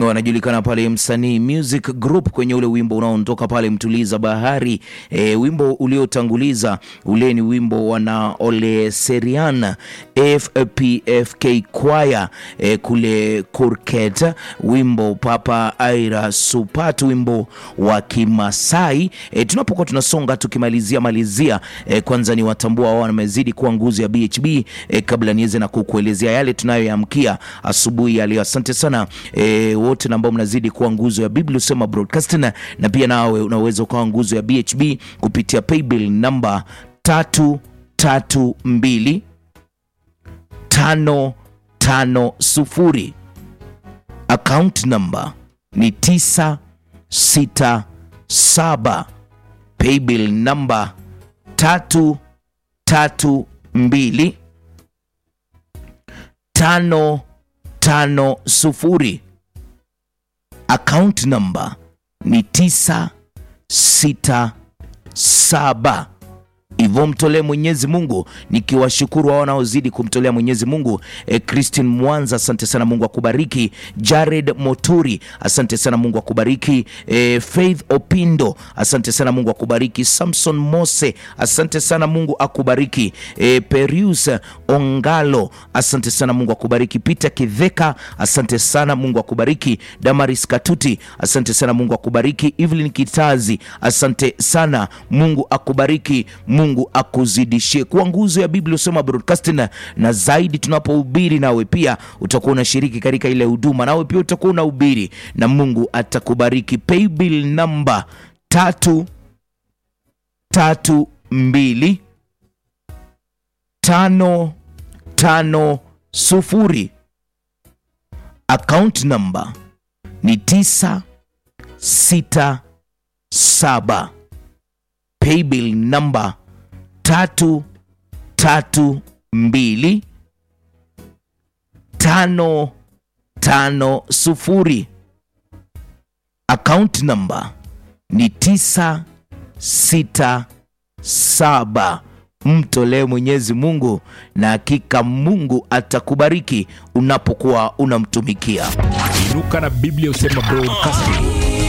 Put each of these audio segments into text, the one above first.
wanajulikana pale msanii Music Group kwenye ule wimbo unaotoka pale Mtuliza Bahari. E, wimbo uliotanguliza ule ni wimbo wana Ole Serian FPFK Choir e, kule Kurket, wimbo Papa Aira Supat, wimbo wa Kimasai. E, tunapokuwa tunasonga tukimalizia malizia, e, kwanza ni watambua wao wamezidi kuwa nguzo ya BHB e, kabla niweze na kukuelezea yale tunayoyamkia asubuhi ya leo. Asante sana e, wote na ambao mnazidi kuwa nguzo ya Biblia Usema Broadcasting, na pia nawe unaweza ukawa nguzo ya BHB kupitia paybill namba tatu tatu mbili tano tano sufuri. Account number ni tisa sita saba. Paybill namba tatu tatu mbili tano tano sufuri. Account number ni tisa sita saba. Hivyo mtolee Mwenyezi Mungu, nikiwashukuru wao wanaozidi kumtolea Mwenyezi Mungu. E, Christine Mwanza, asante sana, Mungu akubariki. Jared Moturi, asante sana, Mungu akubariki. E, Faith Opindo, asante sana, Mungu akubariki. Samson Mose, asante sana, Mungu akubariki. E, Perius Ongalo, asante sana, Mungu akubariki. Peter Kidheka, asante sana, Mungu akubariki. Damaris Katuti, asante sana, Mungu akubariki. Evelyn Kitazi, asante sana, Mungu akubariki. Mungu akuzidishie kuwa nguzo ya Biblia Usema Broadcasting, na zaidi tunapohubiri, nawe pia utakuwa unashiriki katika ile huduma, nawe pia utakuwa unahubiri na Mungu atakubariki. Paybill namba tatu tatu mbili tano tano sufuri. Account namba ni tisa sita saba. Paybill namba tatu tatu mbili tano tano sufuri. Account namba ni tisa sita saba. Mtolee Mwenyezi Mungu na hakika Mungu atakubariki unapokuwa unamtumikia. Inuka na Biblia Usema Broadcasting.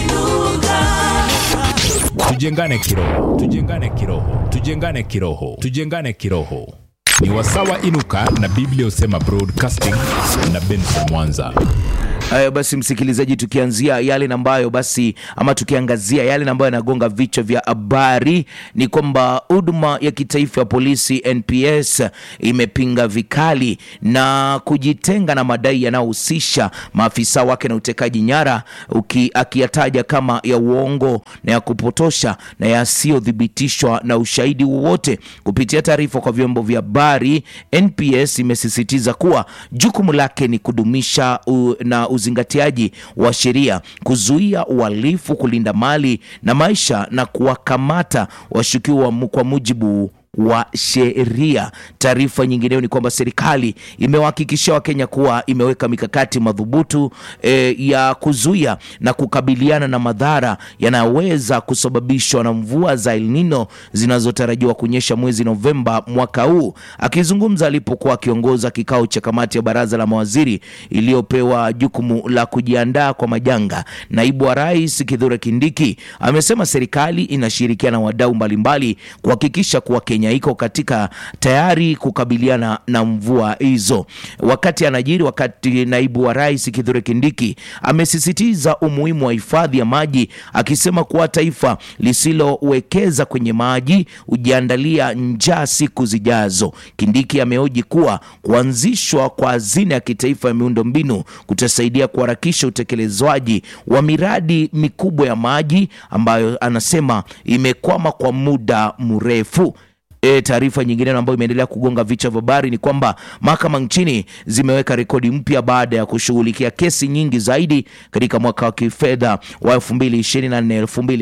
Tujengane kiroho, tujengane kiroho, tujengane kiroho, tujengane kiroho. Ni wasawa Inuka na Biblia Usema Broadcasting na Benson Mwanza. Haya basi, msikilizaji, tukianzia yale ambayo basi ama tukiangazia yale ambayo yanagonga vichwa vya habari ni kwamba huduma ya kitaifa ya polisi NPS imepinga vikali na kujitenga na madai yanayohusisha maafisa wake na utekaji nyara, uki- akiyataja kama ya uongo na ya kupotosha na yasiyothibitishwa na ushahidi wowote. Kupitia taarifa kwa vyombo vya habari, NPS imesisitiza kuwa jukumu lake ni kudumisha u, na uzingatiaji wa sheria, kuzuia uhalifu, kulinda mali na maisha na kuwakamata washukiwa mu- kwa mujibu wa sheria. Taarifa nyingineyo ni kwamba serikali imewahakikishia Wakenya kuwa imeweka mikakati madhubutu e, ya kuzuia na kukabiliana na madhara yanayoweza kusababishwa na mvua za El Nino zinazotarajiwa kunyesha mwezi Novemba mwaka huu. Akizungumza alipokuwa akiongoza kikao cha kamati ya baraza la mawaziri iliyopewa jukumu la kujiandaa kwa majanga, naibu wa rais Kithure Kindiki amesema serikali inashirikiana na wadau mbalimbali kuhakikisha kuwa Kenya iko katika tayari kukabiliana na mvua hizo. Wakati anajiri, wakati naibu wa rais Kithure Kindiki amesisitiza umuhimu wa hifadhi ya maji, akisema kuwa taifa lisilowekeza kwenye maji hujiandalia njaa siku zijazo. Kindiki amehoji kuwa kuanzishwa kwa hazina ya kitaifa ya miundombinu kutasaidia kuharakisha utekelezwaji wa miradi mikubwa ya maji ambayo anasema imekwama kwa muda mrefu. E, taarifa nyingine ambayo imeendelea kugonga vichwa vya habari ni kwamba mahakama nchini zimeweka rekodi mpya baada ya kushughulikia kesi nyingi zaidi katika mwaka wa kifedha wa 2024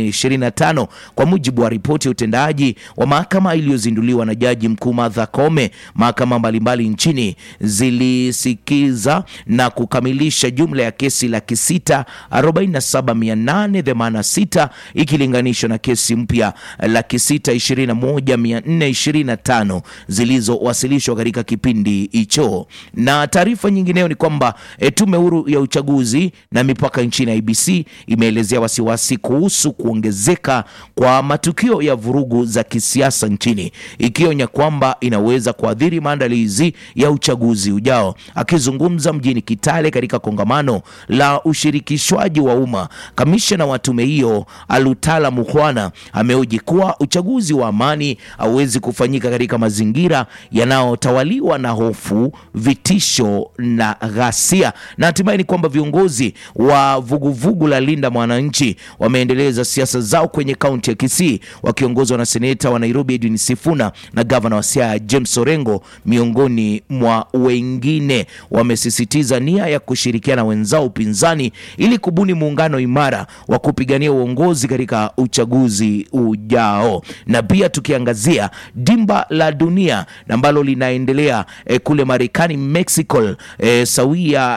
2025, kwa mujibu wa ripoti ya utendaji wa mahakama iliyozinduliwa na Jaji Mkuu Martha Koome. Mahakama mbalimbali nchini zilisikiza na kukamilisha jumla ya kesi laki sita arobaini na saba mia nane themanini na sita ikilinganishwa na kesi mpya laki sita ishirini na moja mia nne 25 zilizowasilishwa katika kipindi hicho. Na taarifa nyingineyo ni kwamba e, tume huru ya uchaguzi na mipaka nchini IBC imeelezea wasiwasi kuhusu kuongezeka kwa matukio ya vurugu za kisiasa nchini, ikionya kwamba inaweza kuathiri maandalizi ya uchaguzi ujao. Akizungumza mjini Kitale katika kongamano la ushirikishwaji wa umma, kamishna wa tume hiyo Alutala Mukhwana ameoji kuwa uchaguzi wa amani hauwezi kufanyika katika mazingira yanayotawaliwa na hofu, vitisho na ghasia. Na hatimaye ni kwamba viongozi wa vuguvugu vugu la Linda Mwananchi wameendeleza siasa zao kwenye kaunti ya Kisii wakiongozwa na seneta wa Nairobi Edwin Sifuna na gavana wa Siaya James Orengo miongoni mwa wengine. Wamesisitiza nia ya kushirikiana wenzao upinzani ili kubuni muungano imara wa kupigania uongozi katika uchaguzi ujao. Na pia tukiangazia dimba la dunia ambalo linaendelea eh, kule Marekani, Mexico eh, sawia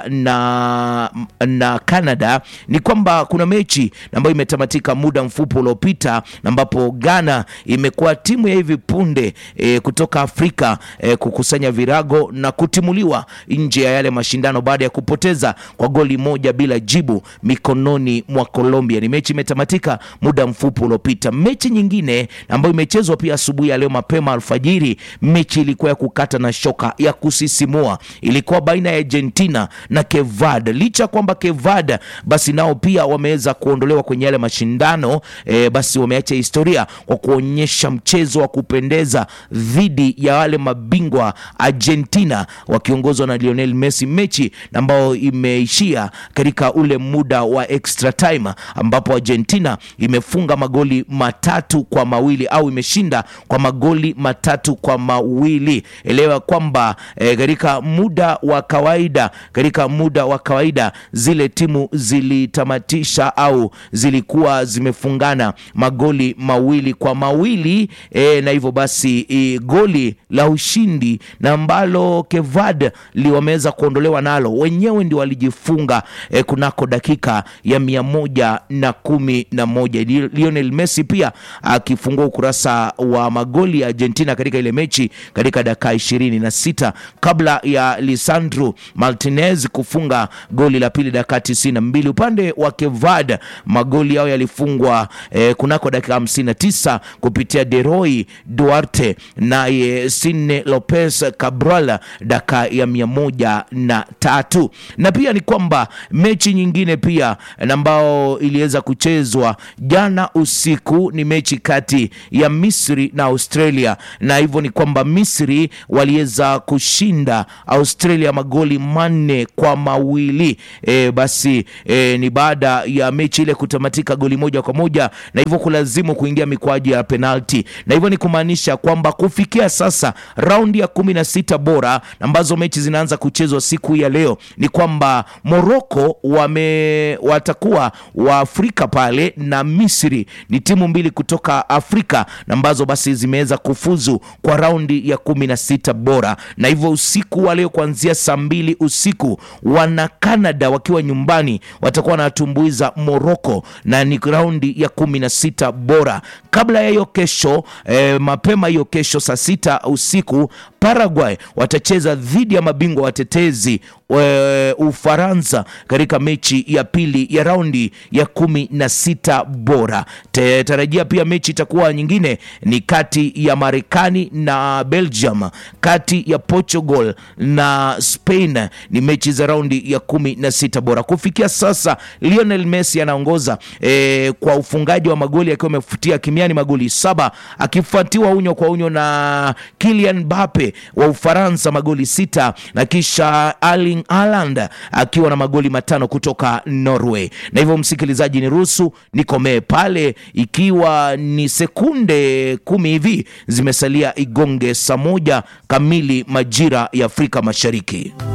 na, na Canada ni kwamba kuna mechi ambayo imetamatika muda mfupi uliopita, ambapo Ghana imekuwa timu ya hivi punde e, kutoka Afrika e, kukusanya virago na kutimuliwa nje ya yale mashindano baada ya kupoteza kwa goli moja bila jibu mikononi mwa Colombia. Ni mechi imetamatika muda mfupi uliopita. Mechi nyingine ambayo imechezwa pia asubuhi ya leo mapema alfajiri, mechi ilikuwa ya kukata na shoka ya kusisimua, ilikuwa baina ya Argentina na Kevad. Licha kwamba Kevad basi nao pia wameweza kuondolewa kwenye yale mashindano e, basi wameacha historia kwa kuonyesha mchezo wa kupendeza dhidi ya wale mabingwa Argentina wakiongozwa na Lionel Messi, mechi ambayo imeishia katika ule muda wa extra time ambapo Argentina imefunga magoli matatu kwa mawili au imeshinda kwa magoli matatu kwa mawili. Elewa kwamba e, katika muda wa kawaida katika muda wa kawaida zile timu zilitamatisha au zilikuwa zimefungana magoli mawili kwa mawili e, na hivyo basi e, goli la ushindi na ambalo Kevad liwameweza kuondolewa nalo wenyewe ndio walijifunga e, kunako dakika ya mia moja na kumi na moja Lionel Messi pia akifungua ukurasa wa magoli ya Argentina katika ile mechi katika dakika ishirini na sita kabla ya Lisandro Martinez kufunga goli la pili dakika tisini na mbili upande wa Kevad magoli yao yalifungwa eh, kunako dakika hamsini na tisa kupitia Deroy Duarte naye Sine Lopez Cabral dakika ya mia moja na tatu na pia ni kwamba mechi nyingine pia ambao iliweza kuchezwa jana usiku ni mechi kati ya Misri na Australia, na hivyo ni kwamba Misri waliweza kushinda Australia magoli manne kwa mawili. E, basi e, ni baada ya mechi ile kutamatika goli moja kwa moja na hivyo kulazimu kuingia mikwaju ya penalti, na hivyo ni kumaanisha kwamba kufikia sasa raundi ya kumi na sita bora ambazo mechi zinaanza kuchezwa siku ya leo ni kwamba Morocco wame watakuwa wa Afrika pale na Misri ni timu mbili kutoka Afrika ambazo basi zimeweza kufuzu kwa raundi ya kumi na sita bora, na hivyo usiku wa leo kuanzia saa mbili usiku wana Canada wakiwa nyumbani watakuwa wanatumbuiza Morocco na ni raundi ya kumi na sita bora. Kabla ya hiyo kesho eh, mapema hiyo kesho saa sita usiku Paraguay watacheza dhidi ya mabingwa watetezi e, Ufaransa katika mechi ya pili ya raundi ya kumi na sita bora. Te, tarajia pia mechi itakuwa nyingine ni kati ya Marekani na Belgium, kati ya Portugal na Spain, ni mechi za raundi ya kumi na sita bora. Kufikia sasa Lionel Messi anaongoza e, kwa ufungaji wa magoli akiwa amefutia kimiani magoli saba akifuatiwa unyo kwa unyo na Kylian Mbappe wa Ufaransa magoli sita na kisha Erling Haaland akiwa na magoli matano kutoka Norway. Na hivyo msikilizaji, ni ruhusu nikomee pale, ikiwa ni sekunde kumi hivi zimesalia igonge saa moja kamili majira ya Afrika Mashariki.